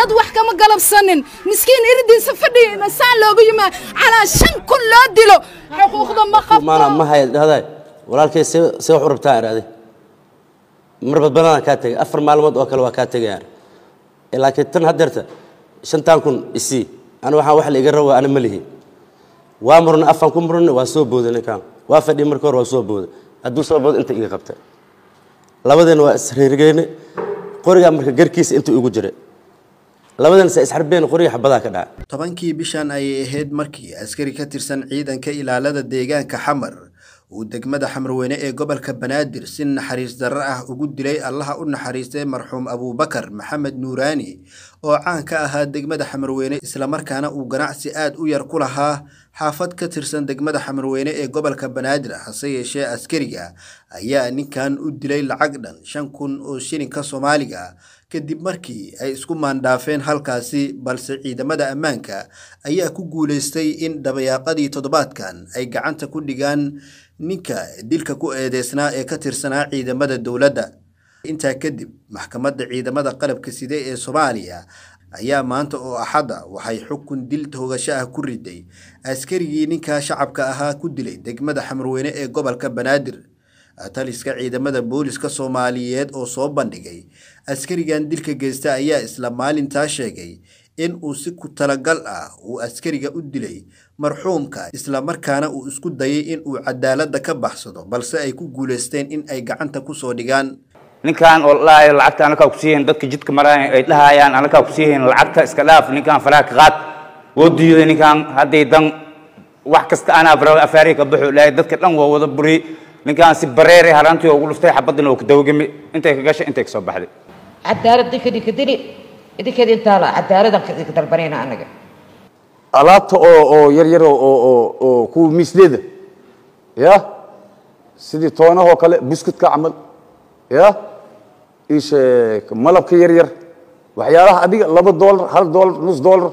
dad wax kama galabsanin miskiin iridiisa fadhiya saa loogu yimaa calaa shan kun loo dilo xuquuqda ma maana qabto ma haya dhahday walaalkay see see wax u rabtaa iraaday mar badbanaan kaa tegay afar maalmood oo kale waa kaa tegayaan laakiin tan haddeerta shantan kun isii ana waxaan wax la iga rabo ana ma lihi waa murna afaan ku murna waa soo booday ninkan waa fadhiya marka hore waa soo booday hadduu soo boodo inta iga qabta labadeena waa isreergeyne qorigaa marka garkiisa inta igu jira labadeena se isxarbeen qoriga xabadaa ka dhaca tobankii bishan ayay ahayd markii askari ka tirsan ciidanka ilaalada deegaanka xamar uu degmada xamarweyne ee gobolka banaadir si naxariis darro ah ugu dilay allaha u naxariistay marxuum abuubakar maxamed nuuraani oo caan ka ahaa degmada xamarweyne islamarkaana uu ganacsi aad u yar ku lahaa xaafad ka tirsan degmada xamarweyne ee gobolka banaadir hase yeeshee askariga ayaa ninkan u dilay lacag dhan shan kun oo shilinka soomaaliga kadib markii ay isku maandhaafeen halkaasi balse ciidamada ammaanka ayaa ku guulaystay in dabayaaqadii toddobaadkan ay gacanta ku dhigaan ninka dilka ku eedeysnaa ee ka tirsanaa ciidamada dowladda intaa kadib maxkamadda ciidamada qalabka side ee soomaaliya ayaa maanta oo axadda waxay xukun dil toogasho ah ku riday askarigii ninkaa shacabka ahaa ku dilay degmada xamarweyne ee gobolka banaadir taliska ciidamada booliska soomaaliyeed oo soo bandhigay askarigan dilka geysta ayaa isla maalintaa sheegay in uu si ku talagal ah uu askariga u dilay marxuumka islamarkaana uu isku dayay in uu cadaaladda ka baxsado balse ay ku guulaysteen in ay gacanta kusoo dhigaan ninkan oo dhahayo lacagta anakaa kusiihayn dadka jidka maraya ay dhahayaan anakaa kusiihayn lacagta iska dhaaf ninkan faraha ka qaad woo diiday ninkan hadday dan wax kasta anaa fara afaarihi ka baxo ilaahay dadka dhan waa wada buri ninkan si bareere harantii ugu dhuftay xabadina oo ku dawgami intay ka gashay intay ka soo baxday cadaalad dinka dinka dili idinkeeda intaa la cadaaladan ka dalbanayna anaga alaabta oo oo yar yar oo oo oo oo kuwa miisleeda ya sidii toonahoo kale buskudka camal ya isheeg malabka yar yar waxyaalaha adiga laba doolar hal doolar nus doolar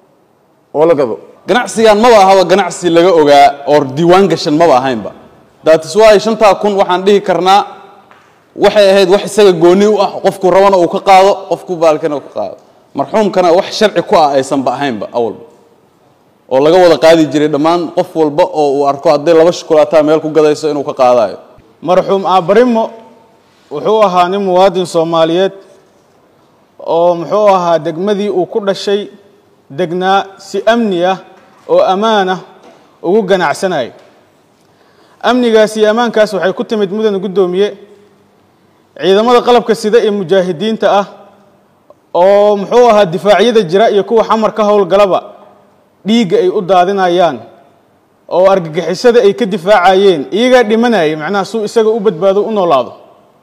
oo la gado ganacsigan maba ahaba ganacsi laga ogaa oo diiwaan gashan maba ahaynba daatis waay shantaa kun waxaan dhihi karnaa waxay ahayd wax isaga gooni u ah qofku rabana uu ka qaado qofku baalkana uu ka qaado marxuumkana wax sharci ku ah aysanba ahaynba awalba oo laga wada qaadi jiray dhammaan qof walba oo uu arko hadday laba shukulaataa meel ku gadayso inuu ka qaadayo marxuum aabarimo wuxuu ahaa nin muwaadin soomaaliyeed oo muxuu ahaa degmadii uu ku dhashay degnaa si amni ah oo ammaan ah ugu ganacsanayay amnigaas iyo ammaankaas waxay ku timid mudana guddoomiye ciidamada qalabka sida ee mujaahidiinta ah oo muxuu ahaa difaacyada jira iyo kuwa xamar ka howlgalaba dhiigga ay u daadinayaan oo argagixisada ay ka difaacayeen iyagaa dhimanayay macnaha suu isaga u badbaado u noolaado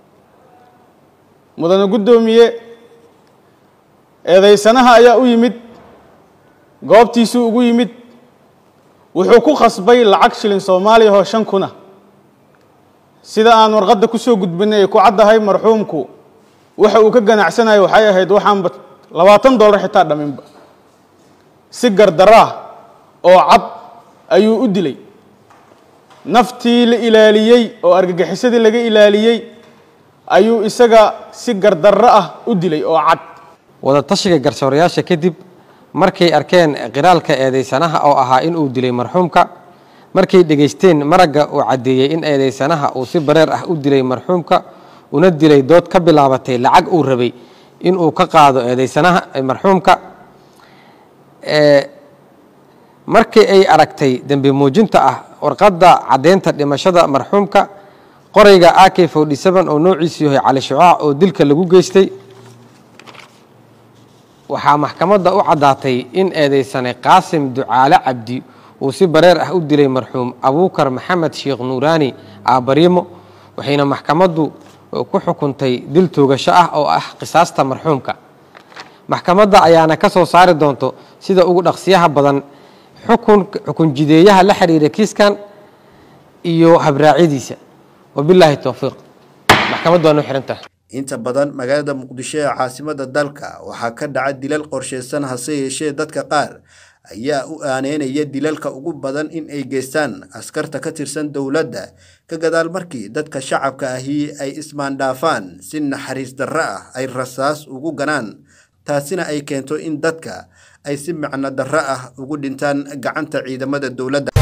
mudane guddoomiye eedaysanaha ayaa u yimid goobtiisuu ugu yimid wuxuu ku khasbay lacag shilin soomaaliya oo shan kuna sida aan warqadda ku soo gudbinay ay ku caddahay marxuumku waxa uu ka ganacsanayo waxay ahayd waxaanba labaatan dollar xitaa dhaminba si gardarraah oo cad ayuu u dilay naftii la ilaaliyey oo argagixisadii laga ilaaliyey ayuu isaga si gardarro ah u dilay oo cad wadatashiga garsoorayaasha kadib markay arkeen qiraalka eedaysanaha oo ahaa inuu dilay marxuumka markay dhegaysteen maragga uu caddeeyey in eedaysanaha uu si bareer ah u dilay marxuumka una dilay dood ka bilaabatay lacag uu rabay inuu ka qaado eedaysanaha marxuumka markii ay aragtay dembi muujinta ah warqadda caddeynta dhimashada marxuumka qorayga ak forty seven oo noociisu yahay cali shucaac oo dilka lagu geystay waxaa maxkamadda u caddaatay in eedaysane qaasim ducaale cabdi uu si bareer ah u dilay marxuum abuukar maxamed sheekh nuuraani aabarimo waxayna maxkamaddu ku xukuntay dil toogasho ah oo ah qisaasta marxuumka maxkamadda ayaana ka soo saari doonto sida ugu dhaqsiyaha badan xukun xukun jideeyaha la xiriira kiiskan iyo habraacyadiisa wabilaahi towfiiq maxkamaddu waa noo xihan tahay inta badan magaalada muqdisho ee caasimada dalka waxaa ka dhaca dilal qorshaysan hase yeeshee dadka qaar ayaa u aaneynaya dilalka ugu badan in ay geystaan askarta ka tirsan dowladda ka gadaal markii dadka shacabka ahi ay ismaandhaafaan si naxariis darro ah ay rasaas ugu ganaan taasina ay keento in dadka ay si macno darro ah ugu dhintaan gacanta ciidamada dowladda